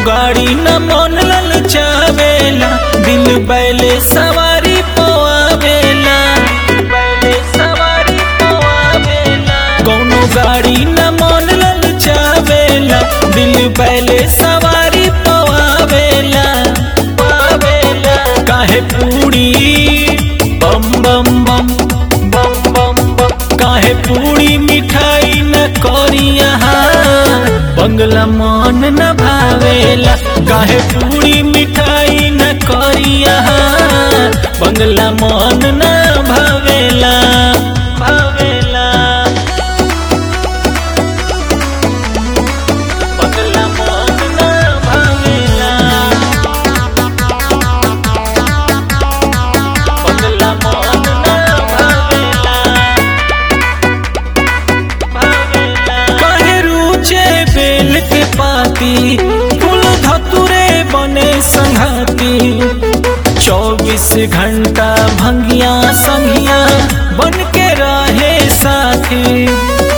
गाड़ी न मन ललचावेला दिल बैले सवारी पोआवेला बैले सवारी पोआवेला कौनो गाड़ी न मन ललचावेला दिल बैले सवारी पोआवेला पावेला काहे पूरी बम बम बम बम बम बम काहे पूरी मिठाई न करिया बंगला मन न भावेला काहे पूरी मिठाई न करिया बंगला मन न भावेला भावेला बंगला मन न भावेला बंगला मन न भावेला कहे रुचे बेल के पाती फूल धतुरे बने संघाती चौबीस घंटा भंगिया संगिया बन के रहे साथी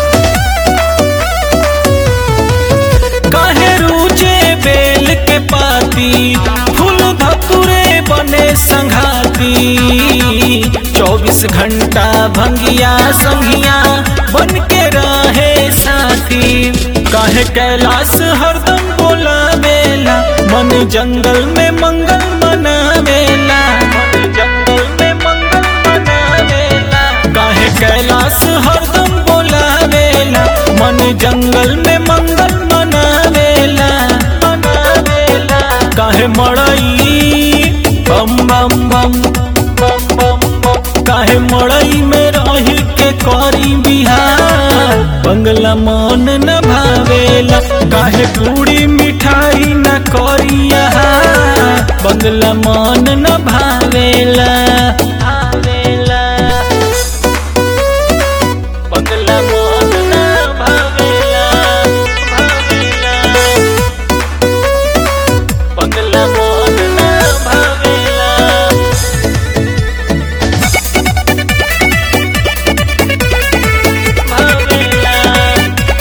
कहे रुचे बेल के पाती फूल धतुरे बने संघाती चौबीस घंटा भंगिया संगिया बन के रहे साथी काहे कैलाश हरदम बोला बेला मन जंगल में मंगल मनावेला मन जंगल में मंगल मनावेला काहे कैलाश हरदम बोला बेला मन जंगल में मंगल मनावेला मनावेला काहे मड़ई बम बम बम बम बम बम काहे मड़ई में रही के करी बिहार बंगला मन न भावेला काहे पूरी मिठाई न करिया बंगला मन न भावेला भावेला बंगला मन न भावेला भावेला बंगला मन न भावेला भावेला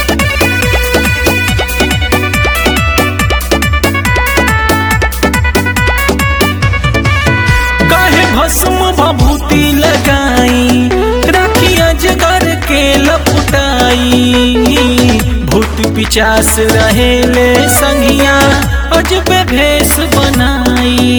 काहे भस्म भभूति लगाई राखिया जगर के लपटाई भूत पिचास रहेले संगिया अजबे भेष बनाई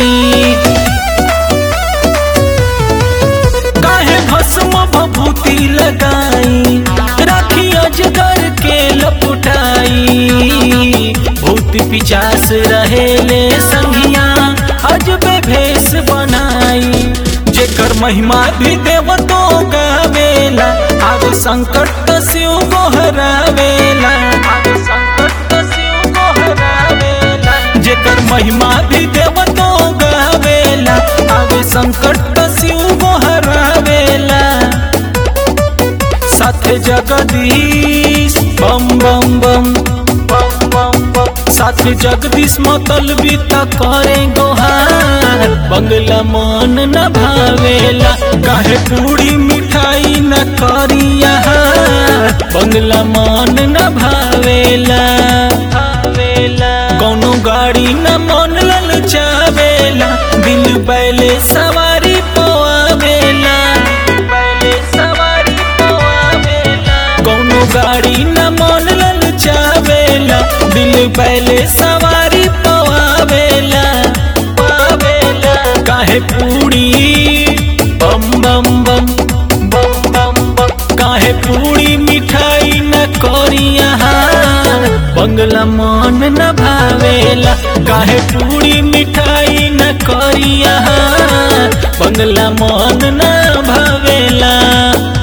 काहे भस्म भभूति लगाई राखी अजगर के लपटाई भूत पिचास रहेले संगिया अजबे भेष बनाई जेकर महिमा भी देव तो गावेला आग संकट त शिव गोहरावेला आग संकट त शिव गोहरावेला जेकर महिमा भी देव तो गावेला आग संकट त शिव गोहरावेला साथ जगदीश बम बम बम बम बम बम साथ जगदीश मतलबी त करे गोहार बंगला मन न भावेला काहे पूरी मिठाई न करिया बंगला मन न भावेला भावेला कौनो गाड़ी न मन ललचावेला दिल बैले सवारी पोआवेला बैले सवारी पोआवेला कौनो गाड़ी न मन ललचावेला दिल बैले सवारी पोआवेला पावेला काहे पूरी बम बम बम बम बम बम काहे पूरी मिठाई न करिया बंगला मन न भावेला काहे पूरी मिठाई न करिया बंगला मन न भावेला